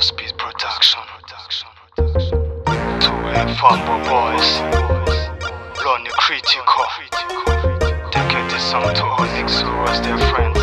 Speed Production. Two and Fumble Boys. Lonely Critical. They get this song to all niggas who was their friends.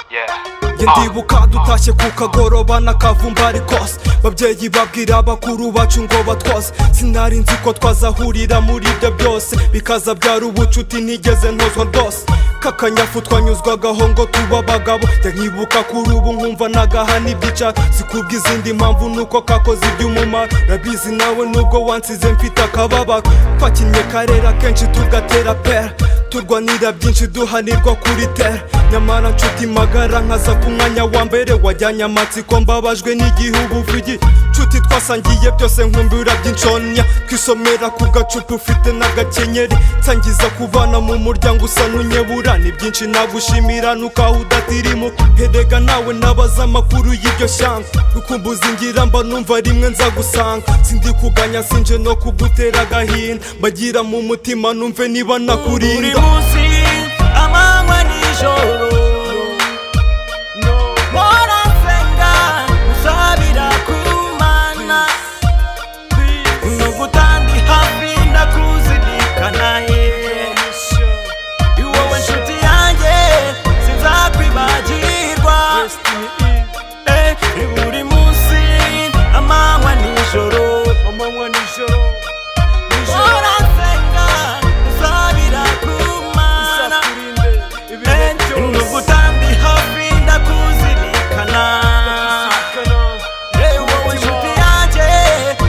Yeah. Njye ndibuka dutashye ku kagoroba n'akavumbari kose babyeyi babwira abakuru bacu ngo batwoze sinari nzi ko twazahurira muri ibyo byose bikaza byari ubucuti ntigeze ntozwa rwose kakanyafu twanyuzwagaho ngo tuba abagabo njya nkibuka kuri ubu nkumva nagahana ibyica zikubwa izindi mpamvu nuko kakoze iby'umumaro rabizi nawe nubwo wansize mfite akababaro twakinnye karera kenshi tugatera pera turwanira byinshi duhanirwa kuri tera nyamara nshuti magara nkaza ku mwanya wa mbere wajyanye amatsiko mbabajwe n'igihugu vugi nshuti twasangiye byose nkumbura by'inshonya twisomera ku gacupa ufite n'agakenyeri nsangiza kubana mu muryango usa n'unyebura ni byinshi nagushimira nukaho udatirimo herega nawe nabaza amakuru y'iryo shyanga rukumbuzi ngira mba numva rimwe nza gusanga sindi kuganya sinje no kugutera agahinda mbagira mu mutima numve niba buri nakurinda munsi amanywa nijoro mpora nsenga nsabira ku mana ni ugutandi hafi ndakuzirikana ye wowe nshuti yanjye sinzakwibagirwa Eh, ni buri munsi amanywa nijoro mpora nsenga nsabira ku mana nugutambi hafi ndakuzirikana wowe nshuti yanjye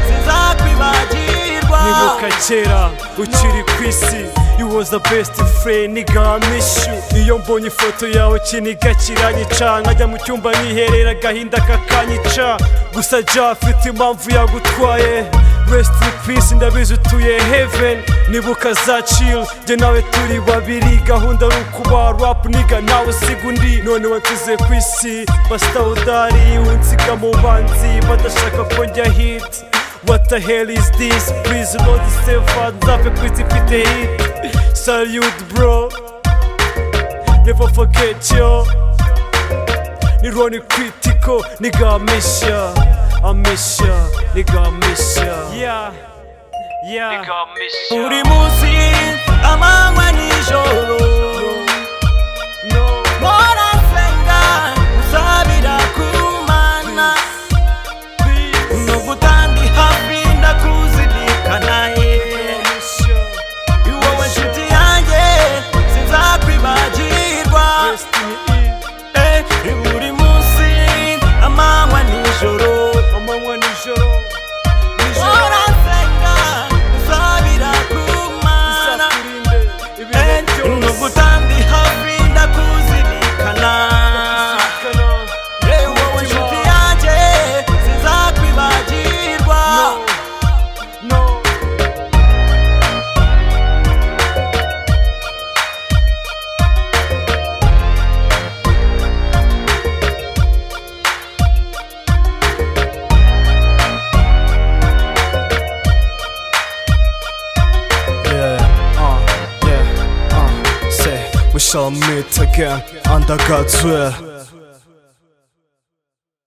sinzakwibagirwa nibuka kera ukiri ku isi you was the best friend nigga I miss you iyo mbonye ifoto yawe kiniga kiranyica nkajya mu cyumba nkiherera agahinda kakanyica gusa ja afite impamvu yagutwaye rest in peace ndabizi utuye heaven nibuka za chill njye nawe turi babiri gahunda ari ukuba rap niga nawe usiga undi none wansize ku isi basitawudari unsiga mu banzi badashaka ko njya hit What the hell is this? Please Lord save us Nzapfe ku isi mfite hit Salute bro Never forget yo Ni Ronnie Critical Nigga I miss ya I miss ya Nigga I miss ya Yeah Yeah buri munsi amanywa nijoro mpora nsenga nsabira ku mana ni ugutandi hafi ndakuzirikana ye wowe nshuti yanjye sinzakwibagirwa Eh, ni buri munsi amanywa nijoro mpora nsenga nsabira ku mana nugutambi hafi ndakuzirikana wowe nshuti yanjye sinzakwibagirwa Yeah Uh Yeah Uh Say We shall meet again Under God's will